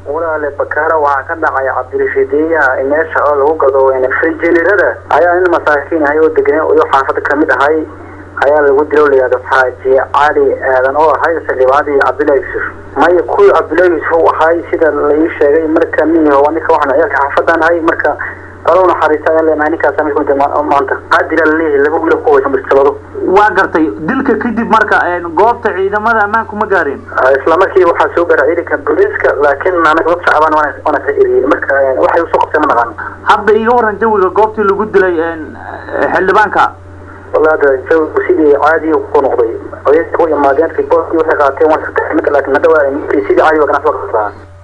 walaale bakaara waxaa ka dhacay cabdirashiidiyaha meesha oo lagu gado frijineerada ayaa nin masaakiin ahay oo degan iyo xaafada kamid ahay ayaa lagu dilo layihahdo xaaji cali aadan oo ahay xildhibaanadii cabdullahi yuusuf maya kuwii cabdullahi yuusuf u ahay sida lai sheegay marka miyaho ninka waxaan ciyaalka xaafadan ahay marka qalow naxariista ayaan leenahay ninkaas mid maanta qaadila laleeyahay laba wiil ku waysa mustabado waa gartay dilka kadib marka goobta ciidamada ammaanku ma gaareen isla markii waxaa soo gaara ciidanka booliiska laakiin anaga dad shacbaan waana ka eriyeen marka waxay usoo qabtay ma naqaan hadda iga waran jawiga goobtii lagu dilay xildhibaanka wallahi hadda jawigu sidii caadi ku noqday odayka u imaadeen riboorkii waxay qaateen waan saddex mid laakiin hadda waa sidii caadi waa ganacsi waa